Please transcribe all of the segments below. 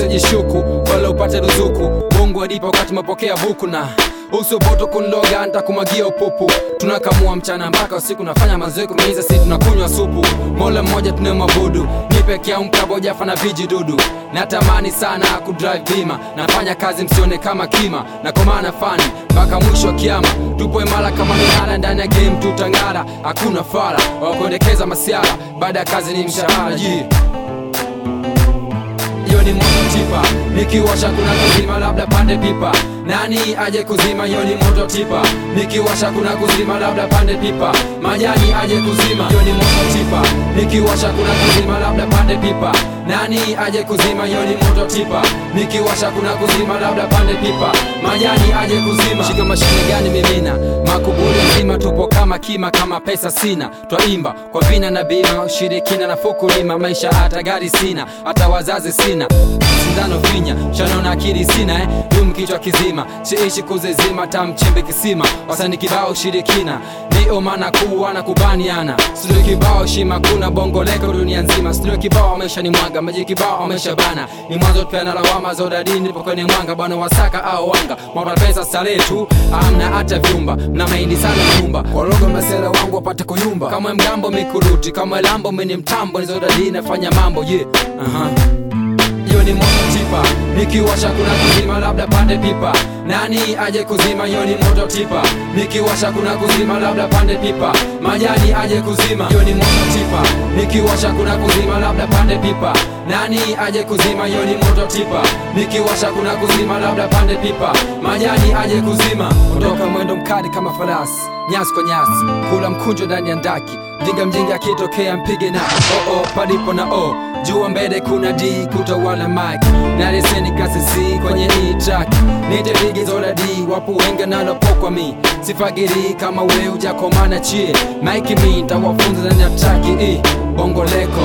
usijishuku wala upate ruzuku mungu adipa wakati mapokea buku na usubutu kundoga ntakumwagia upupu tunakamua mchana mpaka usiku nafanya mazoezi kumeiza si tunakunywa supu mola mmoja tunamwabudu ni peke yangu kabojafa na vijidudu natamani sana kudrive bima nafanya kazi msione kama kima na komana fani mpaka mwisho wa kiama tupo imara kama minara ndani ya game tutang'ara hakuna fara wakuendekeza masiara baada ya kazi ni mshahara jii hiyo ni moto tipa nikiwasha kuna kuzima labda pande pipa nani aje kuzima hiyo ni moto tipa nikiwasha kuna kuzima labda pande pipa majani aje kuzima hiyo ni moto tipa nikiwasha kuna kuzima labda pande pipa nani aje kuzima hiyo ni moto tipa nikiwasha kuna kuzima labda pande pipa majani aje kuzima shika mashine gani mimina makubuli nzima tupo kama kima kama pesa sina twaimba kwa vina na bima ushirikina na fukulima maisha hata gari sina hata wazazi sina sindano finya shanaona akili sina eh? dum kichwa kizima siishi kuzizima tamchimbe kisima wasani kibao ushirikina ndio maana kuwa na kubaniana studio kibao shima kuna bongo leko dunia nzima studio kibao amesha ni mwanga maji kibao amesha bana ni mwanzo tupeana lawama za udadini nipo kwenye mwanga bwana wasaka au wanga mwapa pesa starehe tu amna hata vyumba mna mahindi sana nyumba walogo masela wangu wapate kuyumba kama mgambo mikuruti kama lambo mini mtambo nizodadini nafanya mambo ye yeah. uh-huh hiyo ni moto tipa nikiwasha kuna kuzima labda pande pipa nani aje kuzima hiyo ni moto tipa nikiwasha kuna kuzima labda pande pipa majani aje kuzima hiyo ni moto tipa nikiwasha kuna kuzima labda pande pipa nani aje kuzima hiyo ni moto tipa nikiwasha kuna kuzima labda pande pipa majani aje kuzima ondoka mwendo mkali kama farasi nyasi kwa nyasi kula mkunjo ndani ya ndaki mjinga mjinga akitokea mpige na oo oh, oh, palipo na o oh. jua mbele kuna d kutawala mike na leseni kasi c kwenye hii track nite vigizo la d wapo wengi nalopokwa mi sifagiri kama we ujakomana chie mike mi ntawafunza ndani ya traki i bongo leko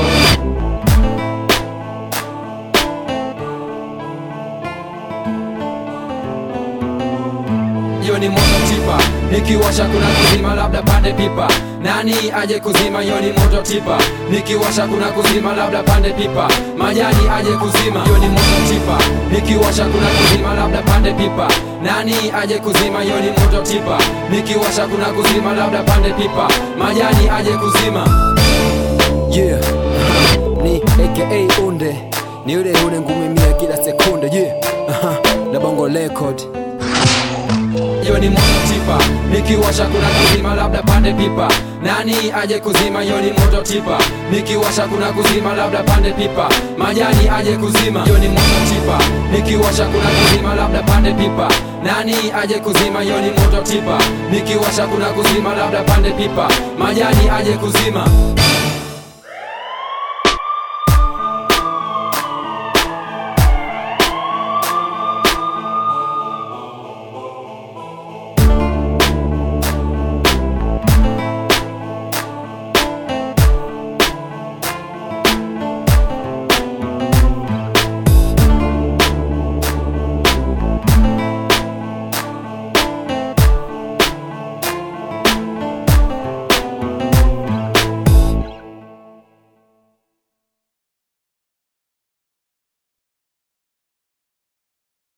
hiyo ni moto tipa nikiwasha kuna kuzima labda pande pipa nani aje kuzima hiyo ni moto tipa nikiwasha kuna kuzima labda pande pipa majani aje kuzima hiyo ni moto tipa nikiwasha kuna kuzima labda pande pipa nani aje kuzima hiyo ni moto tipa nikiwasha kuna kuzima labda pande pipa majani aje kuzima yeah ni aka unde ni yule yule ngumimia kila sekunde yeah na bongo record hiyo ni moto tipa nikiwasha kuna kuzima labda pande pipa nani aje kuzima hiyo ni moto tipa nikiwasha kuna kuzima labda pande pipa majani aje kuzima hiyo ni moto tipa nikiwasha kuna kuzima labda pande pipa nani aje kuzima hiyo ni moto tipa nikiwasha kuna kuzima labda pande pipa majani aje kuzima